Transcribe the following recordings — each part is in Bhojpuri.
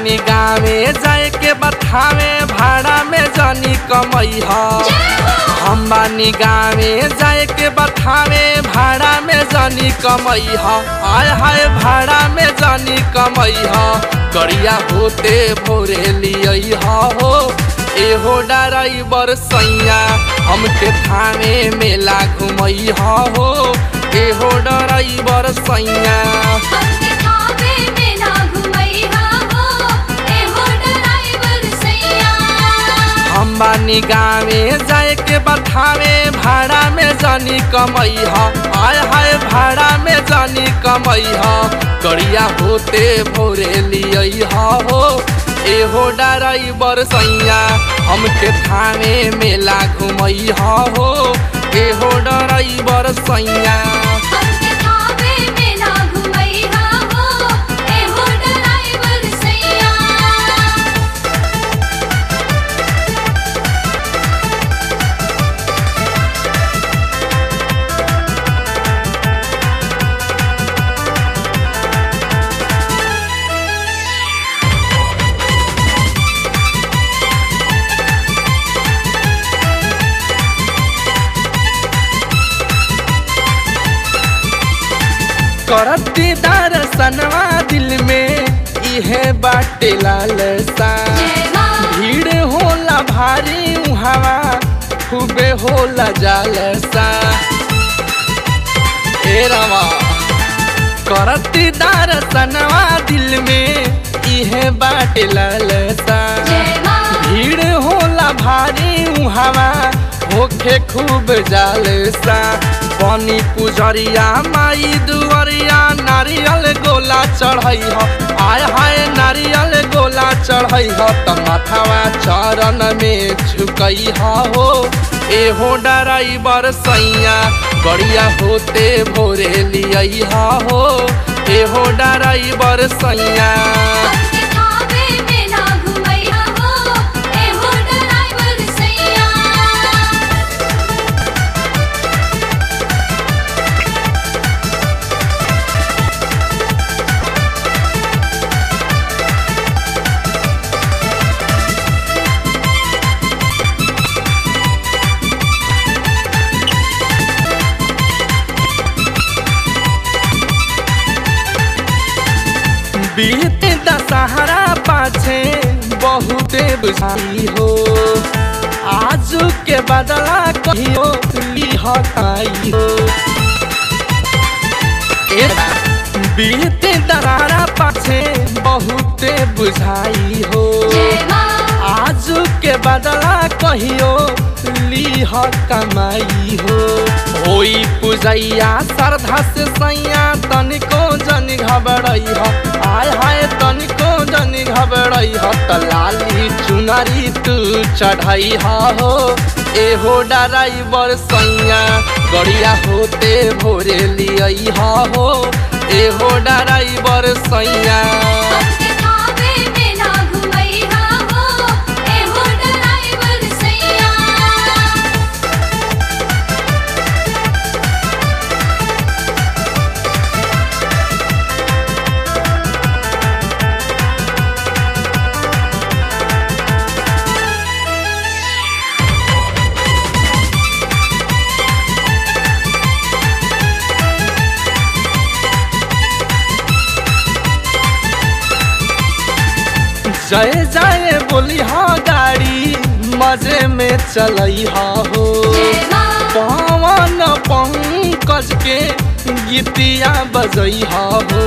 बानी गावे जाए के बथावे भाड़ा में जानी कमई ह हम बानी गावे जाए के बथावे भाड़ा में जानी कमई ह आय हाय भाड़ा में जानी कमई ह करिया होते भोरे लियई ह हो एहो डराइबर सैया हमके थाने मेला घुमई ह हो एहो डराइबर सैया हमके थावे में ना घुमैया हो एहो ड्राइवर सैया हम बानी गावे जाए के बथावे भाड़ा में जानी कमई ह आय हाय भाड़ा में जानी कमई ह करिया होते भोरे लियई ह हो एहो डराइबर सैया हमके थाने मेला घुमई ह हो एहो डराइबर सैया हमके थावे में ना घुमैया हो एहो ड्राइवर सैया करती दर्शनवा दिल में इहे बाटे लालसा जय मां भीड़ होला भारी उहावा खूबे होला जालसा ए रवा करती दर्शनवा दिल में इहे बाटे लालसा जय मां भीड़ होला भारी उहावा होखे खूब जालसा बनी पुजरिया माई दुवरिया नारियल गोला चढ़ई ह आय हाय नारियल गोला चढ़ई ह त माथावा चरण में झुकई ह हो एहो डराइबर सैया गड़िया होते भोरे लियई ह हो एहो डराइबर सैया हमके थावे में ना घुमैया हो एहो ड्राइवर सैया बीत दशहरा पाछे बहुते बुझाई हो आज के बदला कहियो लिहकाई हो ए, बीत दशहरा पाछे बहुते बुझाई हो जय मां आज के बदला कहियो लीह कमाई हो होई पुजैया श्रद्धा से सैया तनिको जन घबरई ह आय हाय तनिको जन घबरई ह त लाली चुनरी तू चढ़ई ह हो एहो डराइबर सैया गड़िया होते भोरे लियई ह हो एहो डराइबर सैया हमके थावे में ना घुमैया हो एहो ड्राइवर सैया जय जय बोली हाँ गाड़ी मजे में चलई हा हो जय मां पवन पंकज के गीतिया बजई हा हो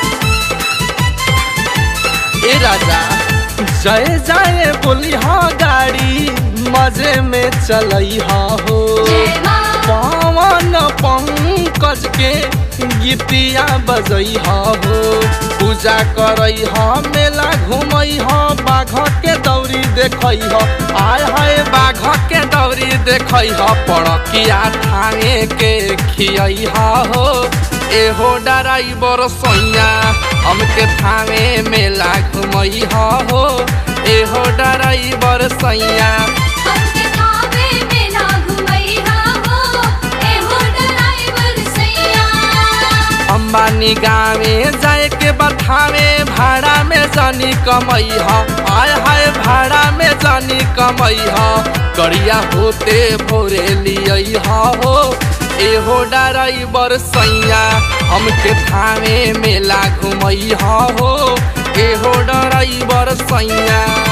ए राजा जय जय बोली हाँ गाड़ी मजे में चलई हा हो जय मां पवन पंकज के गीतिया बजई ह हो पूजा करई ह मेला घूमई ह बाघ के दौरी देखई ह आय हाय बाघ के दौरी देखई ह पड़किया थाने के खियई ह हो एहो डराइबर सैया हमके थाने मेला घुमई ह हो एहो डराइबर सैया हमके थावे में ना घुमैया हो एहो ड्राइवर सैया अंबानी गावे जाए के के बथावे भाड़ा में जानी कमई ह आय हाय भाड़ा में जानी कमई ह करिया होते भोरे लियई ह हो एहो डराइबर सैया हमके थावे मेला घुमई ह हो एहो डराइबर सैया